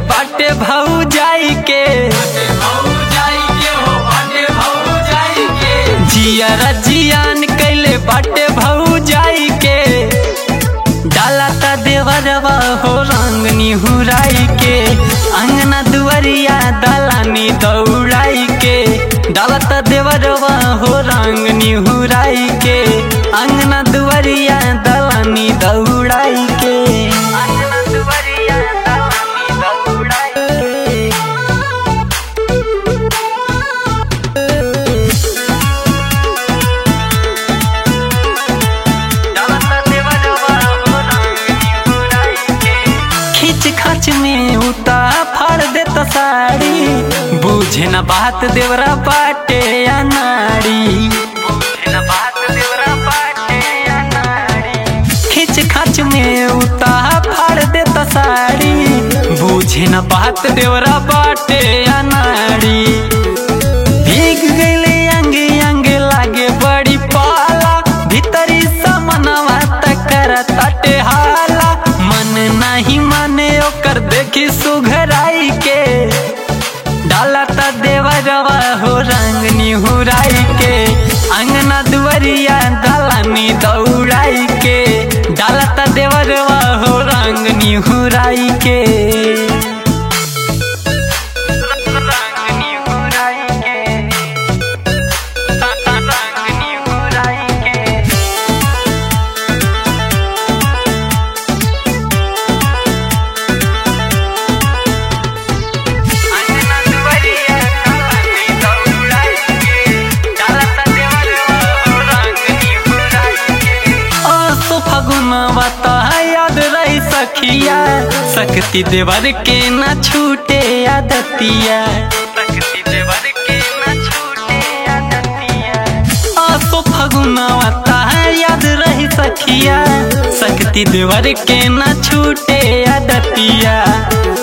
बाटे भाऊ जाई के जियारा जियान कैले बाटे भाऊ जाई के डाला ता देवरवा हो रंग निहुराई के अंगना दुआरिया दलानी दौड़ाई के डाला ता देवरवा हो रंग निहुराई के अंगना दुआरिया दलानी दौड़ाई के अंगना दुआरिया दलानी दौड़ाई के खींच खाच में उता फाड़ देता साड़ी बुझे न बात देवरा बाटे या नाड़ी खींच खाच में उता फाड़ देता साड़ी बुझे न बात देवरा बाटे या नाड़ी भीग गईले अंगे अंगे लागे बड़ी पाला भीतरी समनवा तकर तटे हाला मन नहीं माने ओकर देखी सुघराई के डाला ता देवरवा हो रंग निहुराई के अंगना दुआरिया दलानी दौड़ाई के डाला ता देवरवा हो रंग निहुराई के रंग निहुराई के रंग निहुराई के अंगना दुआरिया दलानी दौड़ाई के डाला ता देवरवा हो रंग निहुराई के आसो फगुनवा ता याद रही सखिया शक्ति देवर के न छूटे आदतिया शक्ति देवर के न छूटे आदतिया आसो फगुनवा ता याद रही सखिया शक्ति देवर के न छूटे आदतिया